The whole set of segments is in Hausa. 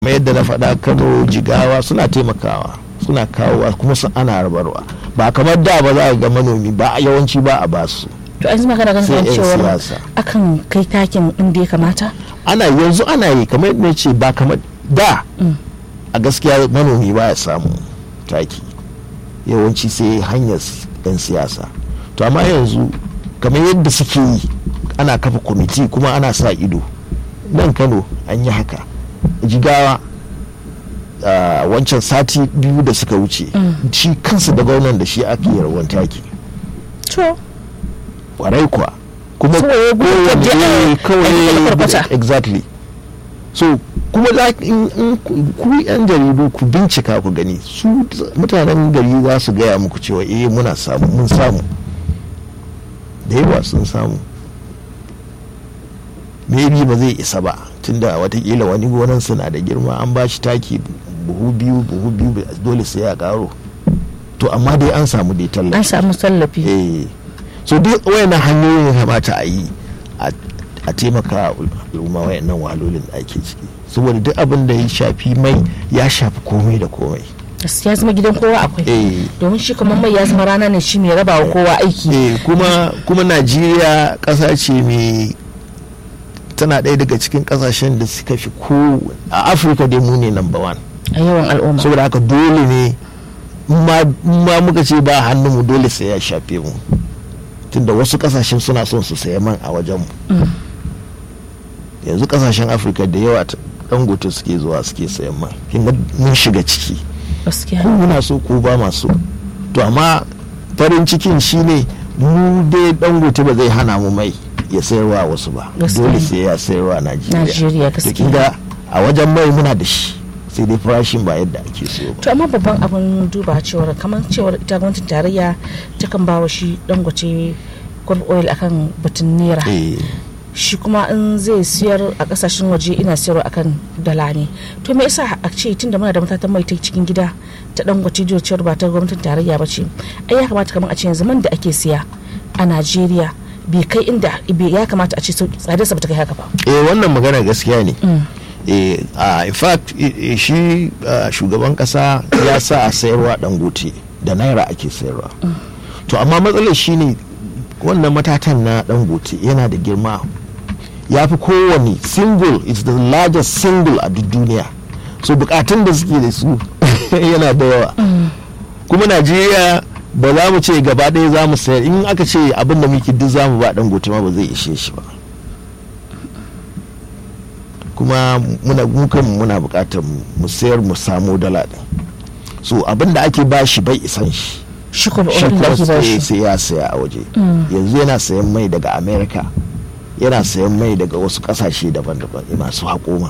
kamar yadda na faɗa kano jigawa suna taimakawa suna kawowa kuma su ana rabarwa ba kamar da ba za a ga manomi ba yawanci ba a basu to an zama kana Sai ganin 'yan cewa siyasa. akan kai takin inda ya kamata ana yanzu ana yi kamar yadda na ce ba kamar da a gaskiya manomi ba ya samu taki yawanci sai hanyar yan siyasa to amma yanzu kamar yadda suke yi ana kafa kwamiti kuma ana sa ido nan kano an yi haka jigawa a wancan sati biyu da suka wuce shi kansa da gwamnan da shi ake yarwan taki to kwarai kuwa kuma So, ya gudu kowane ta je a- eh, a kawai kwarkwata. exactly so kuma za in in ku ku yan jaridu ku bincika ku gani su mutanen gari za su gaya muku cewa eh muna samu mun samu da yawa sun samu maybe ba zai isa ba tunda watakila wani gonan suna da girma an ba shi taki buhu biyu buhu biyu dole sai ya karo to amma dai an samu dai tallafi an samu tallafi eh so duk wayannan hanyoyin ya kamata a yi a- a taimaka al'umma wayannan wahalolin da ake ciki saboda duk abin da ya shafi mai ya shafi komai da komai gaskiya zama gidan kowa akwai eh domin shi kamar mai ya zama rana ne shi mai raba wa kowa aiki eh kuma kuma najeriya ƙasa ce mai tana ɗaya daga cikin ƙasashen da suka fi ko a afirka dai mu ne number one a yawan al'umma saboda haka dole ne in ma in ma muka ce ba hannunmu dole sai ya shafe mu tunda wasu kasashen suna son su saya man a wajenmu yanzu kasashen afirka da yawa ta- dangote suke zuwa suke sayan man kin ga mun shiga ciki gaskiya ko muna so ko ba maso to amma farin cikin shine mu dai dangote ba zai hana mu mai ya sayarwa wasu ba Gaskiya dole ne. sai ya sayarwa najeriya Najeriya, to gaskiya. kin ga a wajen mai muna da shi sai dai farashin ba yadda ake so ba to amma babban abin duba cewar kamar cewar ita gwamnatin tarayya takan ba wa shi dangote gold oil akan batun naira eh shi kuma in zai siyar a kasashen waje ina siyarwa akan dala ne to me yasa a ce tunda muna da matatan mai ta cikin gida ta dangote da cewar ba ta gwamnatin tarayya ba ce ai ya kamata kamar a ce yanzu man da ake siya a najeriya bai kai inda bai- ya kamata a ce sauki tsadarsa ba ta kai haka ba eh wannan magana gaskiya ne eh ah, in fact eh, eh, shi ah, shugaban kasa ya sa a sayarwa dangote da naira ake sayarwa to amma matsalar shine wannan matatan na dangote yana da girma ya fi kowane single it's the largest single a duk duniya so bukatun da suke da su yana da yawa kuma najeriya ba za mu ce gaba ɗaya za mu sayar in aka ce abin da muke duk za mu ba dangote ma ba zai ishe shi ba kuma muna mukan muna bukatar mu sayar mu samu dala din so abin da ake ba shi bai isan shi shi kuma shi oil da kuma ake ba sai shi sai ya saya a waje yanzu yana sayan mai daga america yana sayan mai daga wasu kasashe daban-daban masu haƙoma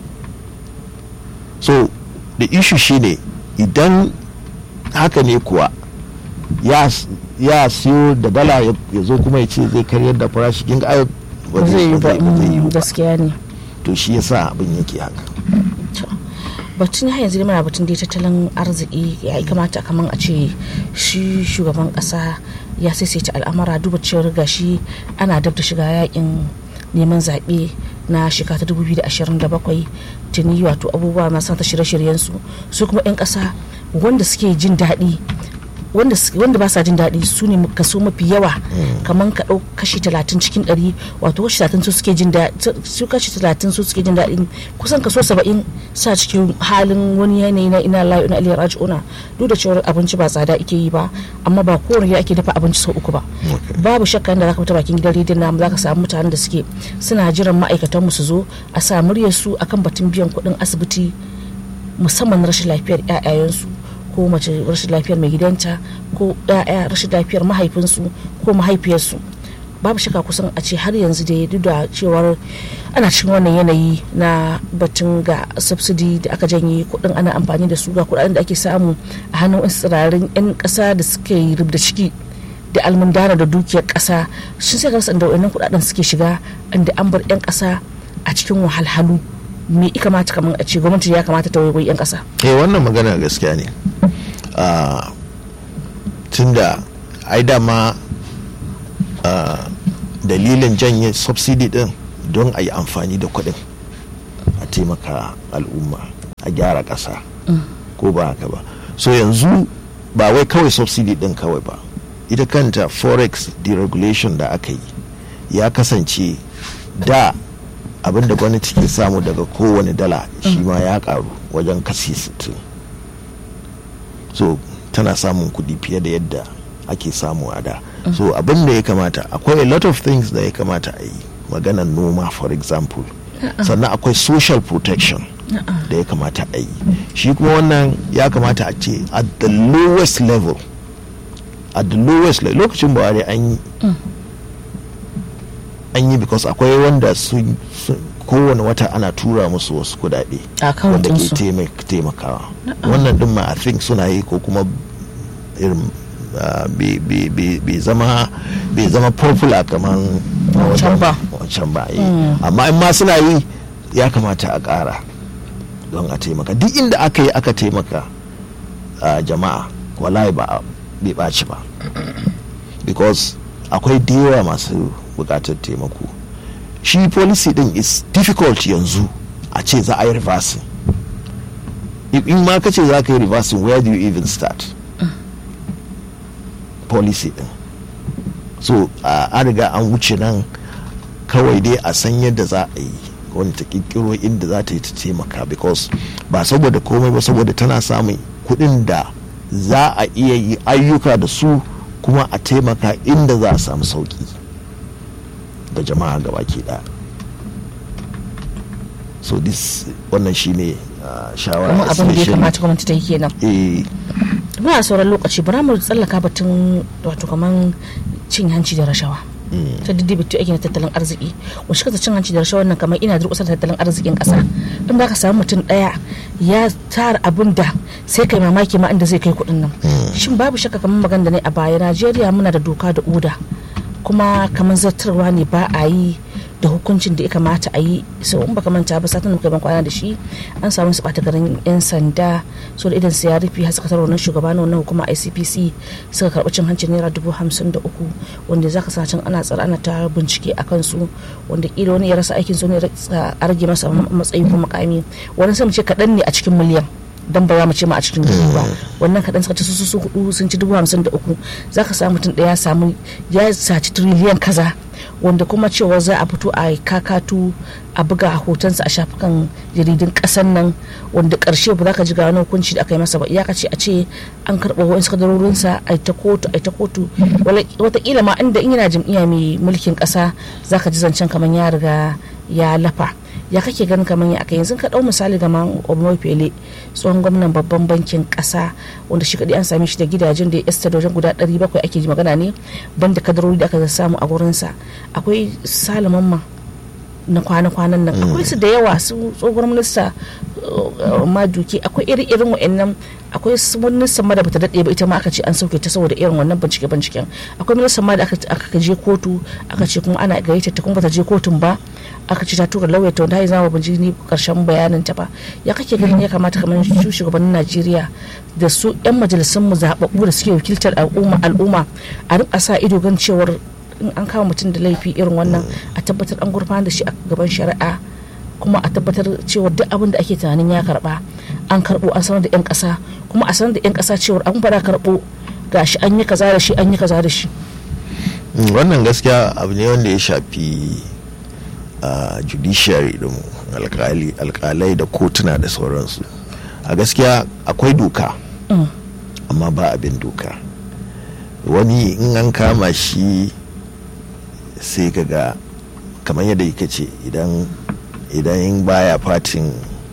so the issue shine idan haka ne kuwa ya s- ya siyo da dala ya ya zo kuma ya ce zai karyar da farashi kin ga ai ba zai yi ba ba zai yi mm, ba gaskiya ne to shi yasa abin yake haka To, batun har yanzu dai muna batun dai tattalin arziki ya kamata kamar a ce shi shugaban kasa ya saisaita al'amara duba cewar gashi ana dab da shiga yakin neman zaɓe na shekara ta 2027 tuni wato abubuwa masu ta shirye-shiryen su su kuma 'yan ƙasa wanda suke jin daɗi wanda su- wanda ba sa jin daɗi su ne kaso mafi yawa kamar ka ɗau kashi talatin cikin ɗari wato kashi talatin su suke jin daɗi su kashi talatin su suke jin daɗi kusan kaso saba'in sa cikin halin wani yanayi na ina layu na aliyar raji'una duk da cewar abinci ba tsada ake yi ba amma ba kowane gida ake dafa abinci sau uku ba babu shakka da zaka fita bakin gidan rediyon namu zaka samu mutanen da suke suna jiran ma'aikatan mu su zo a sa muryar su akan batun biyan kuɗin asibiti musamman na rashin lafiyar 'ya'yayensu ko mace rashin lafiyar mai gidanta ko 'ya'ya rashin lafiyar mahaifinsu ko mahaifiyarsu babu shaka kusan a ce har yanzu da duk da cewar ana cikin wannan yanayi na batun ga subsidy da aka janye kudin ana amfani da su ga kudaden da ake samu a hannun wasu tsirarin 'yan kasa da suke rubda ciki da almundana da dukiyar kasa sun sai rasa da wannan kudaden suke shiga inda an bar 'yan kasa a cikin wahalhalu me ya kamata kamar a ce gwamnati ya kamata ta waiwai 'yan kasa eh wannan magana gaskiya ne Ah, tunda ai dama ah, dalilin janye subsidy din don a yi amfani da kuɗin a taimaka al'umma a gyara ƙasa ko ba haka ba so yanzu ba wai kawai subsidy din kawai ba ita kanta forex deregulation da aka yi ya kasance da abin da gwamnati ke samu daga kowane dala shi ma ya karu wajen kasi 60 so tana samun kudi fiye da yadda ake samu a da so abin da ya kamata akwai a lot of things da ya kamata a yi maganar noma for example sannan akwai social protection da ya kamata a yi shi kuma wannan ya kamata a ce at the lowest level at the lowest level lokacin buhari an yi an yi because akwai wanda sun kowane wata ana tura musu wasu kudade wanda ke taimakawa wannan din ma i think suna yi ko kuma irin bai zama bai zama popular kamar wancan ba amma in ma suna yi ya kamata a ƙara don a taimaka duk inda aka yi aka taimaka jama'a wallahi ba bai ɓaci ba because akwai da yawa masu buƙatar taimako shi policy din is difficult yanzu a ce za a yi reversing in ma ka ce za ka yi reversing where do you even start policy din so an riga an wuce nan kawai dai a san yadda za a yi wani ta kirkiro inda za ta yi ta taimaka because ba saboda komai ba saboda tana samun kuɗin da za a iya yi ayyuka da su kuma a taimaka inda za a samu sauki da jama'a gaba ke da so this wannan shine shawara kuma abin da ya kamata gwamnati ta yi kenan muna sauran lokaci bara mu tsallaka batun wato kaman cin hanci da rashawa ta diddi bitu ake na tattalin arziki wasu kasa cin hanci da rashawa nan kamar ina durƙusar tattalin arzikin ƙasa in da ka samu mutum ɗaya ya tara abin da sai kai mamaki ma inda zai kai kuɗin nan shin babu shakka kamar magana da ne a baya najeriya muna da doka da oda kuma kamar zartarwa ne ba a yi da hukuncin da ya kamata a yi sau in baka manta ba satin da kwana da shi an samu su bata garin yan sanda so da idan su ya rufe har suka taro nan shugaba na wannan hukuma ICPC suka karɓi cin hancin naira dubu hamsin da uku wanda zaka sa can ana tsara ana ta bincike a kansu wanda kila wani ya rasa aikin su ne a rage masa matsayi ko makami wani sai mu ce kaɗan ne a cikin miliyan dan ba za mu ce ma a cikin dubu ba wannan kaɗan suka ci su su hudu sun ci dubu hamsin da uku za ka samu mutum ɗaya samu ya saci tiriliyan kaza wanda kuma cewa za a fito a kakatu a buga hotonsa a shafukan jaridun ƙasan nan wanda ƙarshe ba za ka ji ga wani hukunci da aka yi masa ba iyaka ce a ce an karɓa wa'insu kadarorinsa a ta kotu a ta kotu wataƙila ma inda in yana jam'iyya mai mulkin ƙasa za ka ji zancen kamar ya riga ya lafa ya kake ganin kamar ya aka yanzu ka dau misali ga man Fele tsohon gwamnan babban bankin kasa wanda shi kadai an same shi da gidajen da ya esta da wajen guda 700 ake ji magana ne banda kadarori da aka samu a gurinsa akwai salaman ma na kwana-kwanan nan akwai su da yawa su tsohuwar minista maduki akwai iri-irin wa'annan akwai minista ma da bata daɗe ba ita ma aka ce an sauke ta saboda irin wannan bincike-binciken akwai minista ma da aka je kotu aka ce kuma ana gayyata ta kuma bata je kotun ba aka ce ta tura lauya ta wanda ya zama bincike ni karshen bayanin ta ba ya kake ganin ya kamata kamar su shugabannin Najeriya da su yan majalisun mu zababbu da suke wakiltar al'umma al'umma a rika sa ido gan cewar in an kama mutum da laifi irin wannan a tabbatar an gurfanar da shi a gaban shari'a kuma a tabbatar cewa duk abin da ake tunanin ya karba an karbo an sanar da yan kasa kuma a sanar da yan kasa cewa an fara karbo gashi an yi kaza da shi an yi kaza da shi wannan gaskiya abu ne wanda ya shafi judiciary din alkalai da kotuna da sauransu a gaskiya akwai doka amma ba abin doka wani in an kama shi sai ga kamar yadda yake ce idan idan baya fatin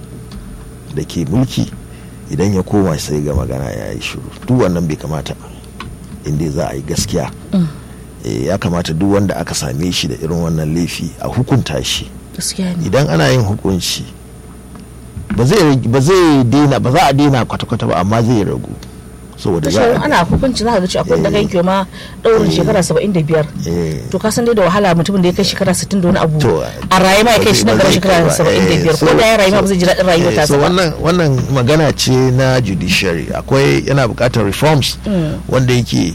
da ke mulki idan ya koma sai ga magana ya yi shiru duk wannan bai kamata inda za a yi gaskiya ya kamata duk wanda aka same shi da irin wannan laifi a hukunta shi idan ana yin hukunci ba zai daina ba za a daina kwata-kwata ba amma zai ragu saboda za a ana hukunci za ka ga akwai daga yanke ma daurin shekara 75 to ka san dai da wahala mutumin da ya kai shekara 60 da wani abu a raye ma ya kai shi nan gaba shekara 75 ko da ya rayu ma ba zai ji daɗin rayuwa ta wannan wannan magana ce na judiciary akwai yana buƙatar reforms wanda yake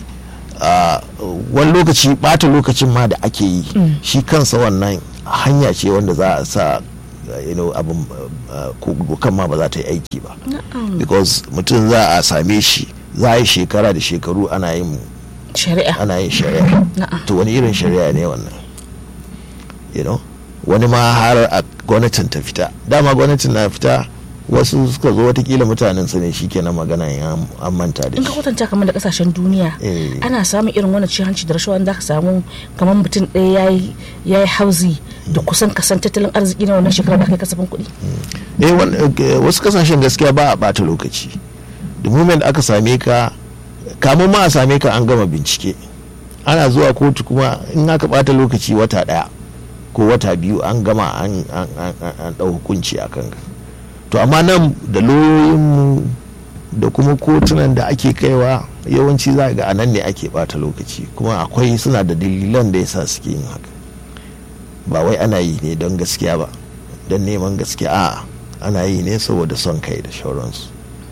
wani lokaci bata lokacin ma da ake yi shi kansa wannan hanya ce wanda za a sa uh, you know abin uh, ko dokan ma ba za ta yi aiki ba because mutum za a same shi za a yi shekara da shekaru ana yin shari'a ana yin shari'a Na'am. to wani irin shari'a ne wannan you know wani ma har a gwamnatin ta fita dama gwamnatin na fita wasu suka zo watakila mutanen su ne shikenan magana ya an manta da in ka shi kwatanta kamar da kasashen duniya Eh. ana samun irin wannan cin hanci da rashawa da ka samu kamar mutum ɗaya ya yi ya yi hauzi da kusan kasan tattalin arziki na wannan shekarar da aka yi kasafin kuɗi eh wan- eh, wasu kasashen gaskiya ba a bata lokaci the moment aka same ka kamun ma a same ka an gama bincike ana zuwa kotu kuma in aka bata lokaci wata daya ko wata biyu an gama an an- an- an- an dau hukunci a kanka to amma nan da lauyoyinmu da kuma kotunan da ake kaiwa yawanci za ga anan ne ake bata lokaci kuma akwai suna da dalilan da yasa suke yin haka ba wai ana yi ne don gaskiya ba don neman gaskiya a ana yi ne saboda son kai da shauransu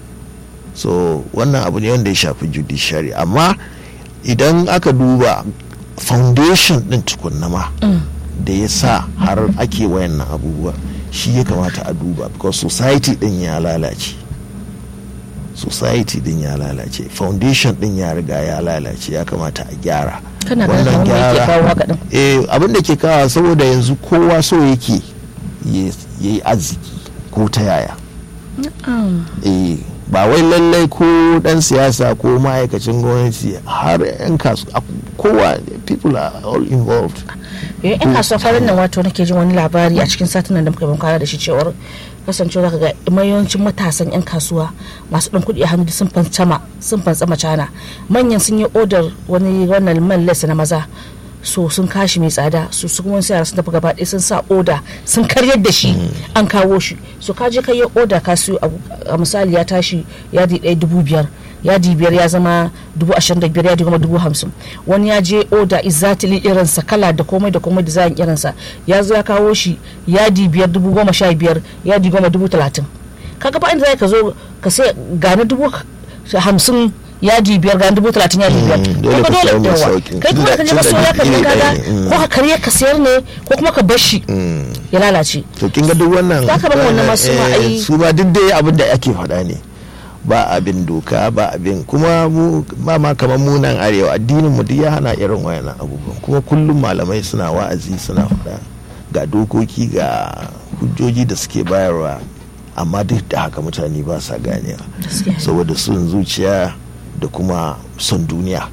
so wannan abu ne wanda ya shafi judiciary amma idan aka duba foundation din tukunna ma da ya sa har ake wayannan abubuwa shi ya kamata a duba because society din ya lalace society din ya lalace foundation din ya riga ya lalace ya kamata a gyara kana ganin kamar me yake kawo haka din eh abin da ke kawo saboda yanzu kowa so yake ya yi arziki ko ta yaya eh ba wai lallai ko dan siyasa ko ma'aikacin gwamnati har 'yan kasu kowa people are all involved eh in kasuwa farin nan wato nake jin wani labari a cikin satinan da muka yi kwana da shi cewar kasancewa zaka ga mayawancin matasan yan kasuwa masu ɗan kuɗi a hannu sun fantsama sun fantsama cana manyan sun yi odar wani wannan man lesa na maza so sun kashi mai tsada su su kuma yara sun tafi gaba ɗaya sun sa oda sun karyar da shi an kawo shi so ka je ka yi oda ka siyo abu a misali ya tashi yadi ɗaya dubu biyar yadi biyar ya zama dubu ashirin da biyar yadi goma dubu hamsin wani ya je oda izatili irinsa kala da komai da komai design irinsa ya zo ya kawo shi yadi biyar dubu goma sha biyar yadi goma dubu talatin kaga ba inda za ka zo ka sai gane dubu hamsin yadi biyar ga dubu talatin yadi biyar dole Kaga ka samu mai yawa. sauƙin. kai kuma da ka je Tunda- maso ya ka tunda je iri kaga ɗaya ne, mm. ko ka karye ka sayar ne ko kuma ka bar shi ya lalace to kin ga duk wannan Za ka bar wannan masu ma eh, ai- su ma duk dai abin da ake faɗa ne ba abin doka ba abin kuma mu ba ma kamar mu nan arewa addinin mu duk ya hana irin wayannan abubuwan kuma kullum malamai suna wa'azi suna faɗa ga dokoki ga hujjoji da suke bayarwa amma duk da haka mutane ba sa ganewa Gaskiya. saboda son zuciya da kuma son duniya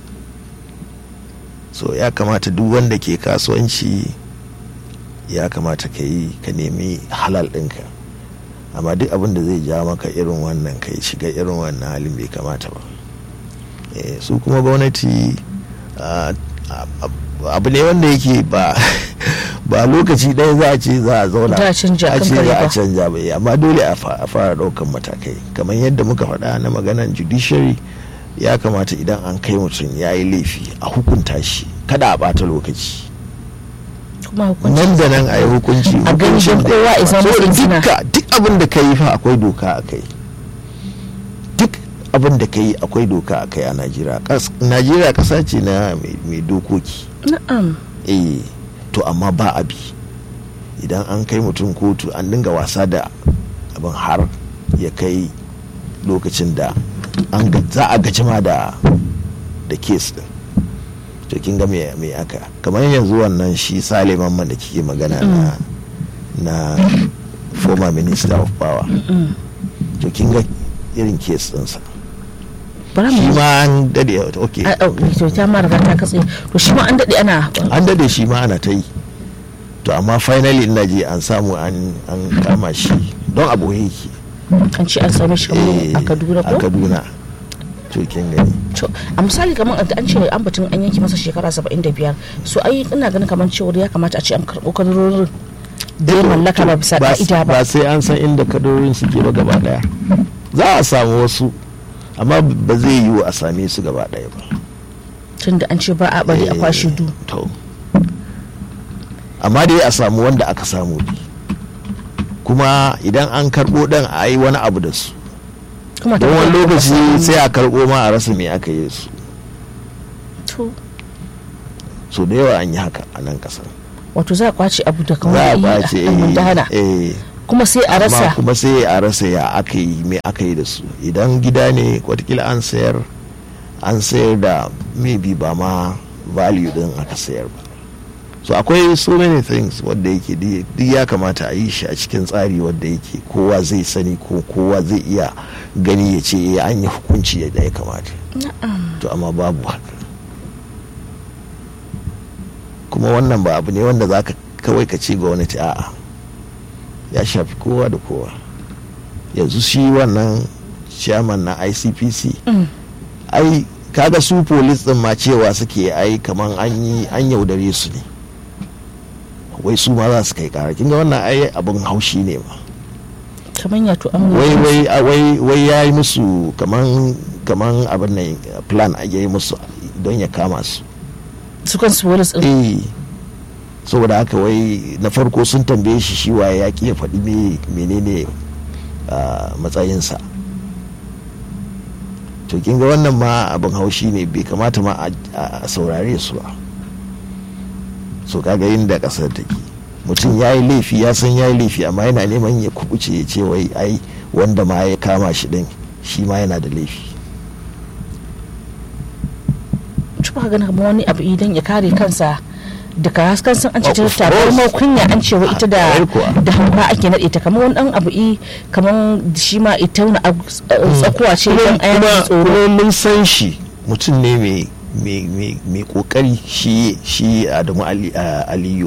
so ya kamata duk wanda ke kasuwanci ya kamata ka yi ka nemi halal ɗinka amma duk abin da zai ja maka irin wannan kai shiga irin wannan halin bai kamata ba Eh, su kuma gwamnati ah, ah, abu ne wanda yake ba ba lokaci ɗaya za a ce za a zauna Za a canja a kan ce kare za a ba. canja bai amma dole a fa- a fara ɗaukan matakai kamar yadda muka faɗa na maganan judiciary ya kamata idan an kai mutum ya yi laifi a hukunta shi kada a ɓata lokaci kuma hukunci nan da nan a yi hukunci A gani hukuncin don da kowa ya zama saboda izina. dukka duk abin da ka yi fa akwai doka a kai duk abin da ka yi akwai doka a kai a najeriya Kas- najeriya ƙasa ce na mai- mai dokoki na'am eh to amma ba abi idan an kai mutum kotu an dinga wasa da abin har ya kai lokacin da an ga- za a gaji ma da da kes din to kin ga me me aka kamar yanzu wannan shi Sale Mamman da kike magana na na former minister of power to kin ga irin kes ɗinsa bara shi mu ma an dade okay a ɗauki to ta ma riga ta katse to shi ma an daɗe ana an dade shi ma ana ta yi to amma finally ina je an samu an an kama shi don abu yake an ce an same shi kamar Eh, a Kaduna a ko kaduna to kin gani to a misali kamar an ce an batun an yanke masa shekara 75 so ai ina ganin kamar cewa ya kamata a ce an karɓo kadarorin da ya mallaka ba bisa ka'ida ba ba sai an san inda kadorin suke ba gaba daya za a samu wasu amma ba zai yiwu a same su gaba daya ba tunda an ce ba a bari a Eh, kwashe du to amma dai a samu wanda aka samu bi kuma idan an karbo dan a yi wani abu da su kuma ta don wani kuma lokaci samu- sai a karbo ma a rasa me aka yi su to so da yawa an yi haka a nan kasar wato za a kwace abu da za kamar a yi ɓace a mundana eh kuma sai a amma rasa kuma sai a rasa ya aka yi me aka yi da su idan gida ne watakila an sayar an sayar da maybe ba ma value din aka sayar ba so akwai so many things wadda yake di- duk ya kamata a yi shi a cikin tsari wadda yake kowa zai sani ko kowa zai iya gani ya ce eh, an yi hukunci yadda ya kamata to amma babu haka kuma wannan ba abu ne wanda za ka kawai ka ce gwamnati a'a ya shafi kowa da kowa yanzu shi wannan chairman na icpc Mm. ai kaga su polis din ma cewa suke ai kaman an yi an yaudare su ne wai su ma za su kai kara kinga wannan ai abin haushi ne ma kamar ya to an wai wai a- wai wai ya yi musu kaman kaman abin nan plan a yi musu don ya kama su su kansu polis din eh saboda haka wai na farko sun tambaye shi shi waye ya ki ya faɗi me menene ah, matsayinsa to kin ga wannan ma abin haushi ne bai kamata ma a- a saurare su ba so kaga inda ƙasar take mutum ya yi laifi ya san ya yi laifi amma yana neman ya kubuce ya ce wai ai wanda ma ya kama shi din shi ma yana da laifi tuba ganin kamar wani abu idan ya kare kansa daga haskan san an ce ta Of tabarmar course. kunya an ce wa ita da Kwarai kuwa. da hamba ake naɗe ta kamar wani dan abu i kamar shi ma ita wani abu tsakuwa ce kuma dan ayan kuma- tsoro kuma mun san shi mutum ne mai mai mai mai kokari shi shi Adamu Ali a- Aliyu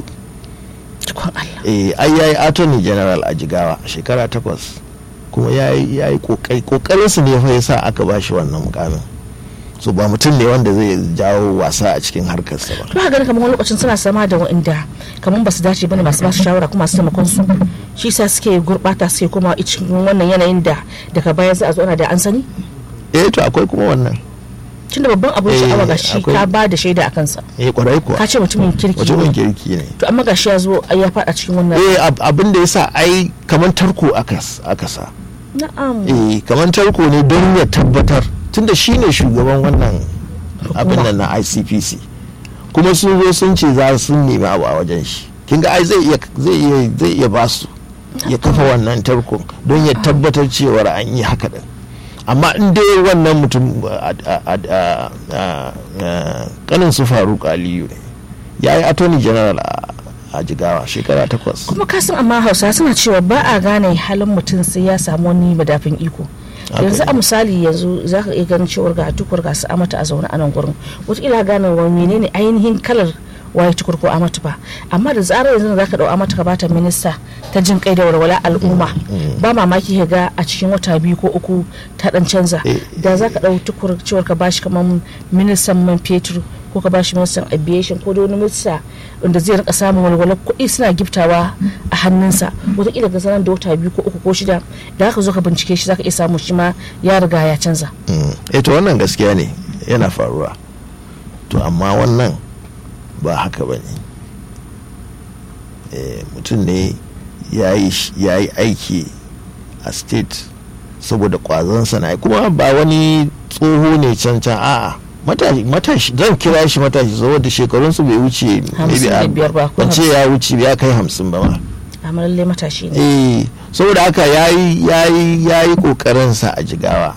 tukun Allah eh ai yayi attorney general a Jigawa shekara takwas kuma yayi yayi kokari kokarin su ne fa yasa aka bashi wannan mukamin so ba mutum ne wanda zai jawo wasa a cikin harkarsa ba ba ganin kamar wani lokacin suna sama da wa'inda kamar ba su dace bane masu basu shawara kuma masu taimakon su shi sa suke gurbata suke kuma cikin wannan yanayin da daga baya za a zo ana da an sani eh to akwai kuma wannan tunda babban abin Eh, sha'awa ga shi akwai- ka ba da shaida a kansa eh kwarai kuwa ka ce mutumin kirki mutumin ne kirki ne to amma gashi ya zo ai ya fada cikin wannan eh ab- abin da yasa ai kamar tarko aka s- aka sa na'am eh kamar tarko ne don ya tabbatar tunda shi ne shugaban wannan abin nan na icpc kuma sun zo sun ce za su nemi abu a wajen shi kin ga ai zai iya zai iya zai iya ba su ya kafa wannan tarko don ya tabbatar cewar an yi haka din amma in dai wannan mutum a- a- a- a- a- a- kanin su faruk aliyu ne ya yi attorney general a- a jigawa shekara takwas kuma ka san amma hausa suna cewa ba a gane halin mutum sai ya samu wani madafin iko Haka yanzu a ne. misali yanzu za ka iya ganin cewar ga tukur ga su amata a zaune a nan gurin wataƙila gane wa menene ainihin kalar waye tukur ko amata ba amma da zarar yanzu za ka ɗau amata ka bata minista ta jin kai da walwala al'umma ba mamaki ka ga a cikin wata biyu ko uku ta dan canza Eh, da za ka ɗau tukur cewar ka bashi kamar ministan man fetur ko ka bashi ministan aviation ko da wani minista wanda zai rika samun walwalar kuɗi suna giftawa a hannunsa wataƙila ga zanen da wata biyu ko uku ko shida da haka zo ka bincike shi zaka iya samu shi ma ya riga ya canza Mm. eh to wannan gaskiya ne yana faruwa to amma wannan ba haka ba ne Eh, mutum ne ya yi sh- ya yi aiki a state saboda kwazonsa na kuma ba wani tsoho ne can can a'a matashi matashi zan kira shi matashi saboda shekarunsu bai wuce maybe a- 55 ba, ko ban ce ya wuce ya kai hamsin ba ma amma lalle matashi ne eh saboda haka yayi yayi yayi kokarin sa a jigawa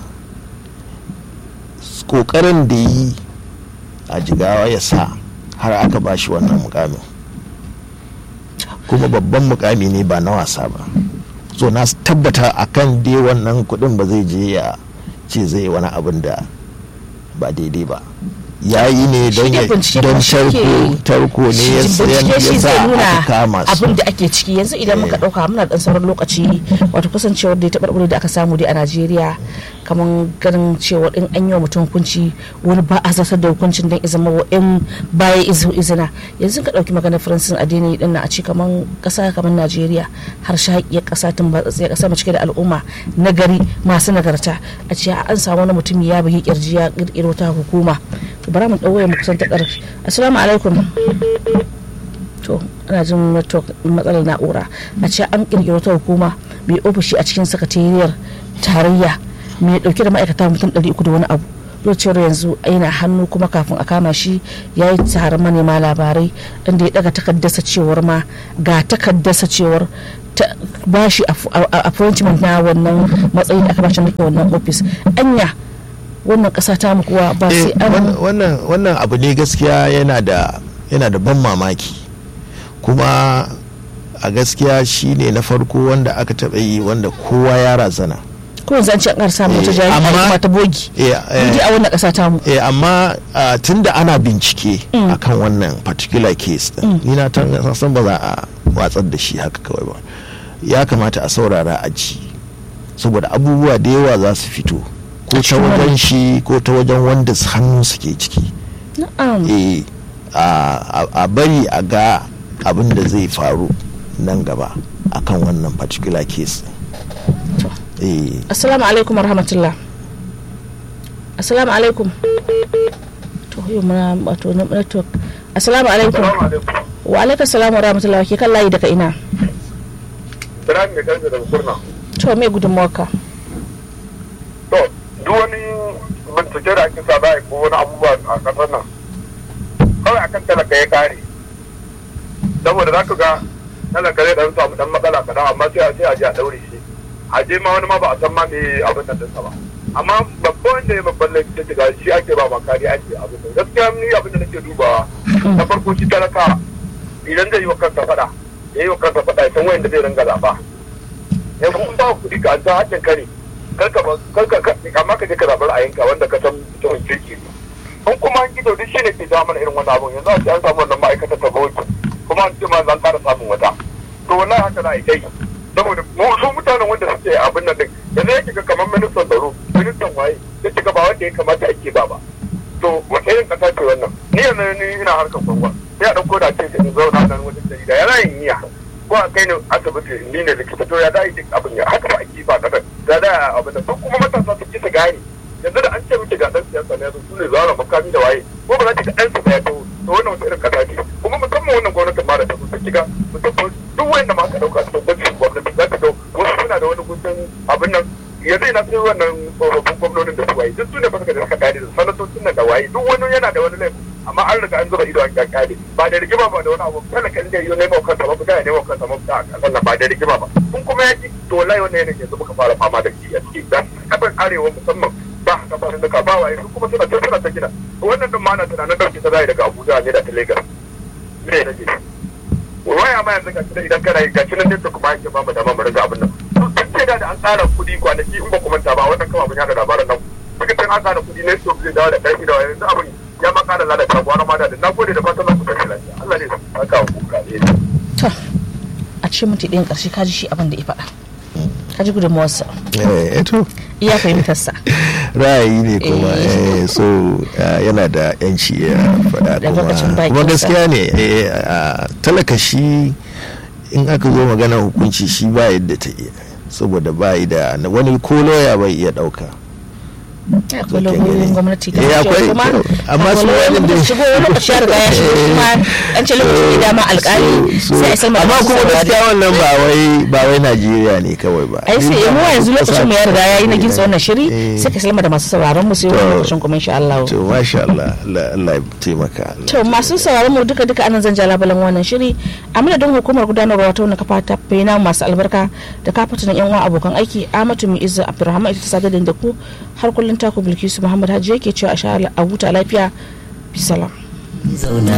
kokarin da yi a jigawa ya sa har aka bashi wannan mukamin kuma babban mukami ne ba na wasa ba so na tabbata akan dai wannan kudin ba zai je ya ce zai wani abin da ba daidai ba ya yi ne don Shi dai ya- bincike don kuma shi tarko ke- tarko ne ya Shi sayan bincike shi ya sa zai nuna aka kama su abin da ake ciki yanzu idan muka Eh. dauka muna dan sauran lokaci wato kasancewar da ya taɓarɓare da aka samu dai a Najeriya kamar ganin cewa in an yi wa mutum hukunci wani ba a zartar da hukuncin don izama wa in baya izu izina yanzu ka dauki maganar Faransin addini din na a ce kamar kasa kamar Najeriya har shaƙiyar kasa tun ba tsaye kasa mai cike da al'umma na gari masu nagarta a ce an samu wani mutum ya bugi kirji ya kirkiro ta hukuma bara mu ɗauwaye mu kusan ta ƙarfi assalamu alaikum to ana jin network matsalar na'ura a ce an kirkiro ta hukuma mai ofishi a cikin sakatariyar tarayya mai dauke da ma'aikata mutum 300 da wani abu cewar yanzu yana hannu kuma kafin a kama shi ya yi taron manema labarai inda ya daga takaddasa cewar ma ga takaddasa cewar ba shi appointment na wannan matsayin da aka bashi na wannan ofis anya wannan kasa ta mu kuwa ba sai an wannan wannan abu ne gaskiya yana da yana da ban mamaki kuma a gaskiya shine na farko wanda aka taɓa yi wanda kowa ya razana ko yanzu an ce an samu wata jami'a kuma ta bogi a wannan kasa ta mu eh amma tunda ana bincike akan wannan particular case din ni na san ba za a watsar da shi haka kawai ba ya kamata a saurara a ji saboda abubuwa da yawa za su fito ko ta wajen shi ko ta wajen wanda hannu suke ciki eh a bari a ga abin da zai faru nan gaba akan wannan particular case eh assalamu alaikum warahmatullah assalamu alaikum to yau muna wato network assalamu alaikum wa alaikum salam wa rahmatullahi ke kan layi daga ina Ibrahim mai kansa daga kurna. to me gudunmawarka To, duk wani bincike da ake sa za a ko wani abubuwa a ƙasar nan. Kawai akan talaka ya kare. Saboda za ka ga talaka zai ɗan samu ɗan matsala kaɗan amma sai a sai a je a ɗaure shi. A je ma wani ma ba a san ma me abin nan ɗinsa ba. Amma babban wanda ya babban laifi ta shiga shi ake ba makari ake abin nan. Gaskiya ni abin da nake dubawa. Na farko shi talaka idan zai yi wa kansa faɗa. Ya yi wa kansa faɗa ya san wayan da zai ringa zaɓa. yanzu kun ba kuɗi ka an san haƙƙin kare karka karka amma ka je ka zaɓi ra'ayinka wanda ka san mutumin kirki ne in kuma an gido duk shi ne ke ja mana irin wani abun yanzu a ce an samu wannan ma'aikatar ta bauchi kuma an ce ma zan ƙara samun wata to wallahi haka na kai saboda mu su mutanen wanda suke abin nan din yanzu yake ga kamar ministan tsaro ministan waye ya ce ba wanda ya kamata ake ba ba to wata irin ƙasa ce wannan ni yanzu ni ina harkar gwangwa sai a ɗauko da ce in zauna nan wajen jarida yana yin niyya ko a kai ne asibiti ni ne likita to ya da yi abin ya haka ba ake ba kasar da da abin da kuma matasa su kisa gane yanzu da an ce miki ga dan siyasa ne su ne zara makami da waye ko ba za ki ga dan su ya to to wannan wata irin kasa ce kuma musamman wannan gwamnatin ma da ta so ki ga mutum duk wanda ma aka dauka su gwamnati gwamnati za ka ga wasu suna da wani gudun abin nan yanzu ina sai wannan tsofaffin gwamnonin da su waye duk su ne ba suka da suka gane da sanatocin nan da waye duk wani yana da wani laifin amma an riga an zuba ido an kyakkyale ba da rigima ba da wani abu talaka inda yau nemo kansa ba fita ya nemo kansa mafita a kasan nan ba da rigima ba kun kuma yaki to wallahi wannan yanayin yanzu muka fara fama da shi a ciki da kasar arewa musamman ba kafafen duka ba waye su kuma suna ta suna ta gina wannan din ma na tunanin dauke ta zai daga abuja ne da ta lagos me ya rage waya ma yanzu gashi idan kana yi gashi nan ne to kuma yake ba mu dama mu riga abin nan tun ce da an tsara kuɗi kwanaki in ba ku manta ba wannan kama mun yada labaran nan suka ce an tsara kuɗi ne to zai dawo da ƙarfi da yanzu abin ya ma kara lalata gwara ma da na gode da fatan ku tafi lafiya Allah ne saka ku ka ne to a cikin minti ɗayan ƙarshe ka ji shi abin da ya faɗa ka ji gudunmawarsa eh to iya fahimtarsa ra'ayi ne kuma eh so yana da yanci ya faɗa Da lokacin kuma bakinsa. kuma gaskiya ne eh, a talaka shi in aka zo magana hukunci shi ba yadda ta iya saboda ba yi da wani ko loya bai iya ɗauka akwai lauyoyin gwamnati da Eh, ake akwai- kuma amma akwai su lauyoyin wani da da- shigo wani lokaci ya riga ya shigo kuma an ce lokaci da dama alƙali So- so- sai a salma amma masu kuma saurare. gaskiya wannan ba wai ba wai Najeriya ne kawai ba ai sai mu yanzu lokacin mu ya riga ya yi na gintsa wannan shiri Eh. sai ka salma da masu sauraron mu sai wani To. lokacin kuma insha Allah to masha Allah Allah Allah ya taimaka Allah to masu sauraron mu duka duka anan zan ja labalan wannan shiri a madadin hukumar gudanarwa ta wannan kafa ta fena masu albarka da kafatanin yan uwa abokan aiki Amatu mu Izza Abdulrahman ita ta sadar da ku har kullun taku Bilkisu Muhammad Hajji yake cewa a sha a huta lafiya bisalam zauna